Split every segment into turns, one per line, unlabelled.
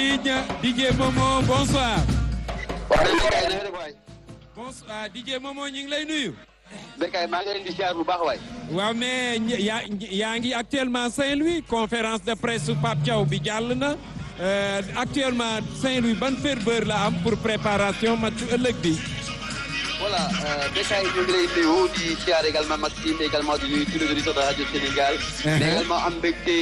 DJ DJ Momo bonsoir.
waaw dañu koy na nga def waay.
bonsoir DJ Momo ñu ngi lay nuyu.
Bécaye maa ngi leen di ziar bu baax waay.
waaw mais ñi- yaa yaa ngi actuellement Saint-Louis conférence de presse su Pape Thiaw bi jàll na Euh, actuellement Saint-Louis ban ferveur la am pour préparation match ëllëg bi.
voilà Bécaye ñu ngi lay nuyu di ziar également Maxime également di nuyu tous les auditeurs de Radio Sénégal. mais également am mbégte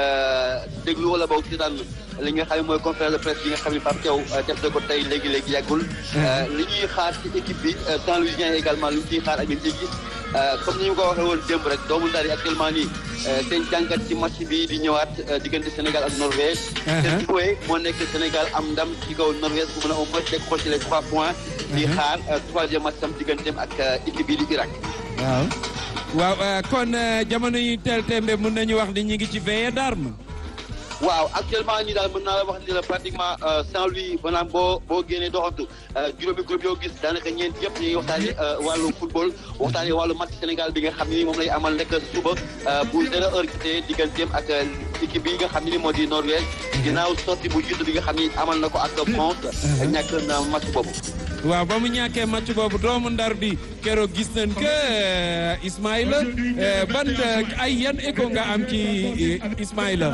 déglu wala boog si daan li nga xam ne mooy conférence de presse bi nga xam ne Pape Thiaw def na ko tey léegi léegi yàggul. li ñuy xaar ci équipe bi Saint-Louisien également li ñu ciy xaar ak li ñu ciy gis. comme ni ñu ko waxee woon démb rek doomu ndar yi actuellement nii seen jàngat ci match bi di ñëwaat diggante Sénégal ak Norvège. seen souhait moo nekk Sénégal am ndam ci kaw Norvège bu mën a au moins décrocher les trois points. di xaar troisième match am digganteem ak équipe bi di Irak.
waaw waaw kon jamono yi teel tembe mën nañu wax ni ñu ngi ci veillée d'armes.
waaw actuellement nii daal mën naa la wax ni la pratiquement Saint-Louis maanaam boo boo génnee doxantu juróomi groupe yoo gis daanaka ñeent yëpp ñu ngi waxtaanee wàllu football waxtaanee wàllu match Sénégal bi nga xam ne ni moom lay amal nekk suba bu zéro heure gisee digganteem ak équipe bi nga xam ne ni moo di Norvège ginnaaw sortie bu jiitu bi nga xam ni amal na ko ak France ñàkk na match boobu.
waaw ba mu ñàkkee match boobu doomu ndar bi keroog gis nañ que Ismaïla ban ay yan écho nga am ci Ismaïla.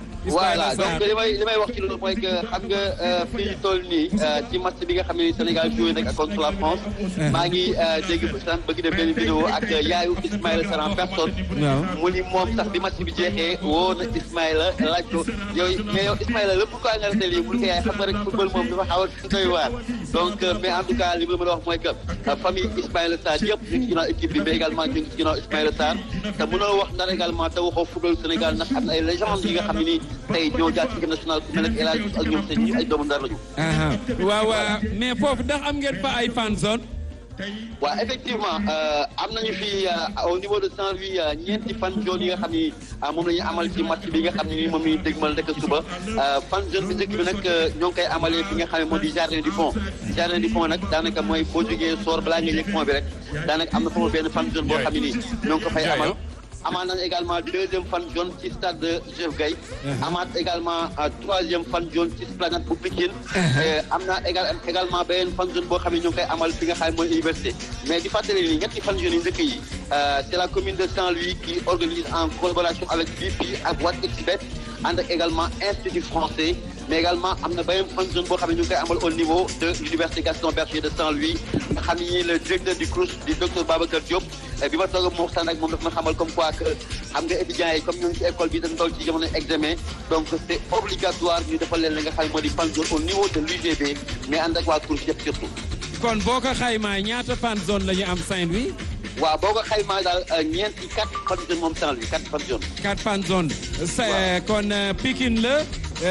voilà donc li may li may wax ci loolu mooy que xam nga fii ñu toll nii ci match bi nga xam ne Sénégal joué nag contre la France. maa ngi dégg sànq bëgg def benn vidéo ak yaayu Ismaïla Sarr en personne. mu ni moom sax bi match bi jeexee woo na Ismaïla laaj ko yow mais yow Ismaïla la pourquoi nga rete lii mu ne ko yaay xam nga rek football moom dafa xaw a doy waar. donc mais en tout cas li ma mën a wax mooy que famille Ismaïla Sarr yëpp ñu ngi ci ginnaaw équipe bi mais également ñu ngi ci ginnaaw Ismaïla Sarr te mënoo wax ndar également te waxoo football Sénégal ndax am na ay légendes yi nga xam ne nii tey ñoo jaar ci équipe nationale ku mel ne El Hadj Diouf ak ñoom seen ñi ay doomu ndar lañu.
waaw mais foofu ndax am ngeen fa ay fan zone.
waaw effectivement am nañu fi au niveau de Saint-Louis ñeenti fan zone yi nga xam ni moom la ñu amal ci match bi nga xam ne ni moom la ñu dégmal rek suba fan zone bi njëkk bi nag ñoo ngi koy amalee fi nga xam ne moo di jardin du pont jardin du pont nag daanaka mooy boo jógee soor balaa nga yëg pont bi rek daanaka am na foofu benn fan zone boo xam ne nii ñoo ngi ko fay amal. amaat nañu également deuxième fan zone ci stade de Joseph Gaye amaat également troisième fan zone ci esplanade bu Pikine am na également beneen fan zone boo xam ne ñu ngi koy amal fi nga xam ne mooy université mais di fàttali ni ñetti fan zone yi njëkk yi c'est la commune de Saint-Louis qui organise en collaboration avec BP ak WatExBet ànd ak également institut français mais également am na beneen fan zone boo xam ne ñu ngi koy amal au niveau de l'université Gaston Berger de Saint-Louis nga xam ni le directeur du CROUS di docteur Babacar Diop bi ma toog moo waxtaan ak moom daf ma xamal comme quoi que xam nga étudiants yi comme ñu ngi ci école bi dañ toll ci jamono examen donc c'est obligatoire ñu defal leen li nga xam ne moo di fan zone au niveau de l'UGB mais ànd ak waa CROUS yëpp surtout.
kon boo ko xaymaa ñaata fan zone la ñu am Saint-Louis.
waaw boo ko xaymaa daal ñeenti quatre fan zone moom Saint-Louis quatre fan zone.
quatre fan zone. waaw kon Pikine la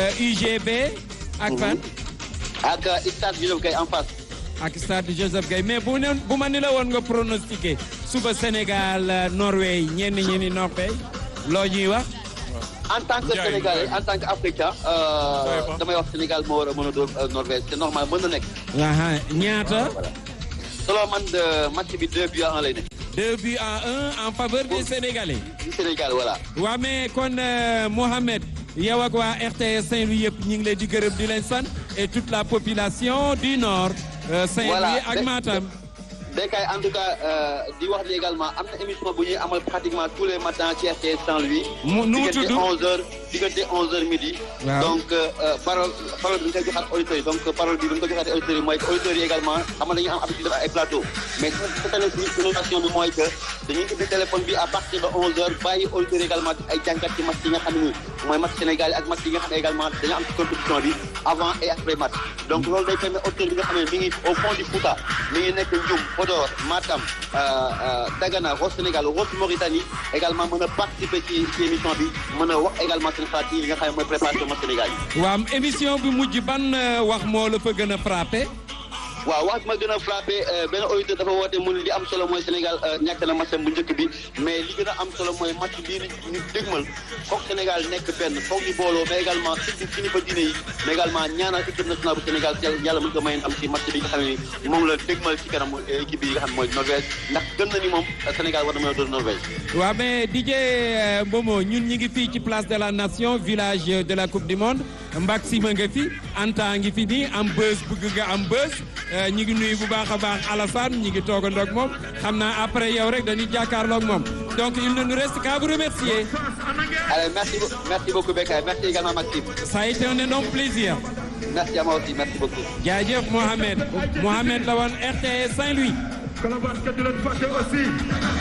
UGB. ak fan.
ak stade Joseph Gaye en face.
ak stade Joseph Gaye mais bu ne bu ma ni la woon nga pronostiqué suba Sénégal Norvège ñenn ñi ni Norvège loo ñuy wax.
en tant que Sénégalais en tant que Africain damay wax Sénégal moo war a mën a doon Norvège c'est normal mën na nekk.
ñaata.
selon man de match bi deux buts à un lay nekk.
deux buts à un en faveur des Sénégalais.
du Sénégal voilà.
waa mais kon Mohamed yow ak waa RTS Saint-Louis yëpp ñu ngi leen di gërëm di leen sant et toute la population du nord. Saint-Louis ak Matam.
Bécaye en tout cas di wax ni également am na émission bu ñuy amal pratiquement tous les matins ci RTS Saint-Louis.
mu nu mu tudd
diggante 11h diggante 11h midi. donc parole parole bi nga koy joxaat auditeurs yi donc parole bi bi nga ko joxaatee auditeurs yi mooy que auditeurs yi également xam nañu am habitude def ay plateau. mais cette année ci innovation bi mooy que dañuy ubbi téléphone bi à partir de 11h bàyyi auditeurs yi également ay jàngat ci match yi nga xam ne nii mooy match Sénégal ak match yi nga xam ne également dañu am ci compétition bi avant et après match. donc loolu day permettre auditeur bi nga xam ne mi ngi au fond du Fouta mi ngi nekk Ndioum Podor Matam Dagana Ross Sénégal Ross Mauritanie également mën a participer ci ci émission bi mën a wax également seen xalaat yi nga xam ne mooy préparation match Sénégal yi.
waaw émission bi mujj ban wax moo la fa gën a frappé.
waaw wax ma gën a frappé benn auditeur dafa woote mu ne li am solo mooy Sénégal ñàkk na match bu njëkk bi mais li gën a am solo mooy match bii ñu dégmal foog Sénégal nekk benn foog ñu booloo mais également surtout kilifa diine yi mais également ñaanal équipe nationale bu Sénégal yàlla mën ko may am ci match bi nga xam ne moom la dégmal ci kanam équipe bi nga xam ne mooy Norvège ndax gën na ni moom Sénégal war na mën a doon Norvège.
waaw mais DJ Momo ñun ñi ngi fii ci place de la nation village de la coupe du monde Mbaxima nga fi Anta ngi fi nii am bës bëgg nga am bës ñi ngi nuyu bu baax a baax Alassane ñi ngi toogandoo ak moom xam naa après yow rek dañuy jàkkaarloo ak moom donc il ne nous reste qu'à vous remercier.
Allez, merci, merci beaucoup Bekay merci également Maxime.
Ça a été un énorme plaisir.
merci à moi aussi merci beaucoup.
jaajëf Mohamed Mohamed la woon RTS Saint-Louis.
Colobane kat di leen fàtte aussi